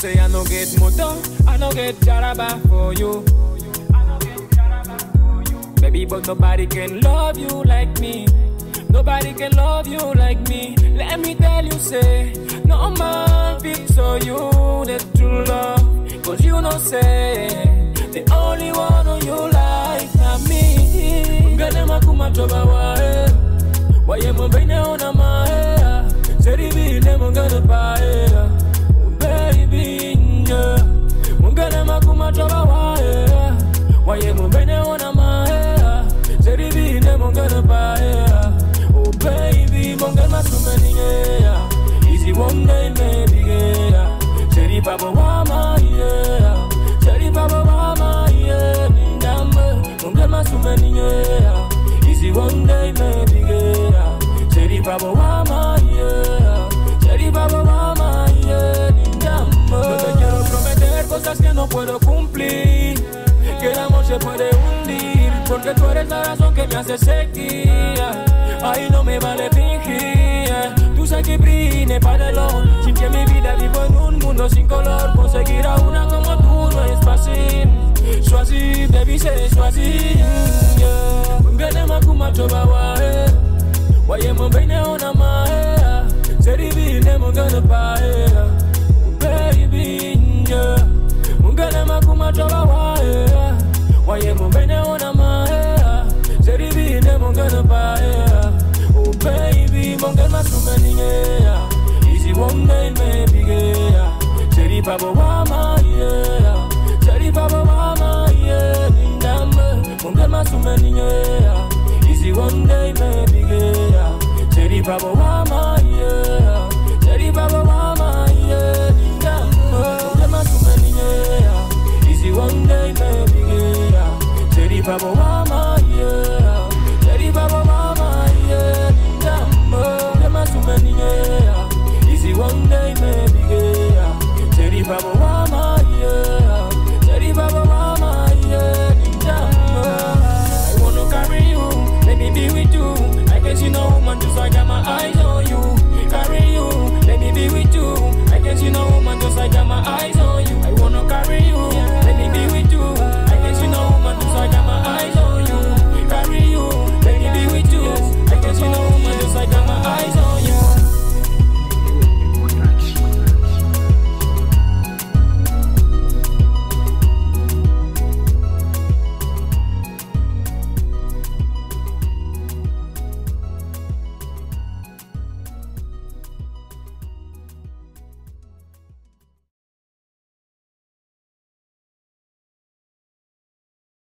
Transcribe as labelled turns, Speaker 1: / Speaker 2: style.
Speaker 1: say I no get motor, I no get jaraba for you. Baby, but nobody can love you like me. Nobody can love you like me. Let me tell you, say, no man fix so you the true love. Cause you know, say, the only one who you like, not me. Ngane makuma toba wae. Waye mbene ona mae. Seri bine mungane pae. Baby, yeah. Mungane makuma toba wae. Waye mbene ona mae. Seri bine mungane pae. Oh baby, mungane masumeni yeah. Easy one day maybe yeah. Seri baba wama yeah. Seri baba wama yeah. Nindambe mungane masumeni yeah. Easy one day maybe yeah. Seri baba wama yeah. Seri baba wama yeah. Nindambe No te quiero prometer cosas que no puedo cumplir Que el amor se puede hundir Porque tú eres la razón que me hace seguir Ahí no me vale fingir Tú sabes que brille para el Sin que mi vida vivo en un mundo sin color Conseguir a una como tú no es fácil Choisir, baby, c'est choisir yeah. Ngane makuma toba wae Waye mbene ona mae Seribine mungane pae Baby, yeah Mungane makuma toba wae Waye mbene ona mae Seribine mungane pae Oh baby, mungane masumeni yeah Easy one day maybe yeah Seri baba wama yeah Seri baba wama yeah Nindambe mungane masumeni yeah Easy one day maybe yeah Seri baba wama yeah Seri baba wama yeah Nindambe mungane masumeni yeah Easy one day maybe yeah Seri baba wama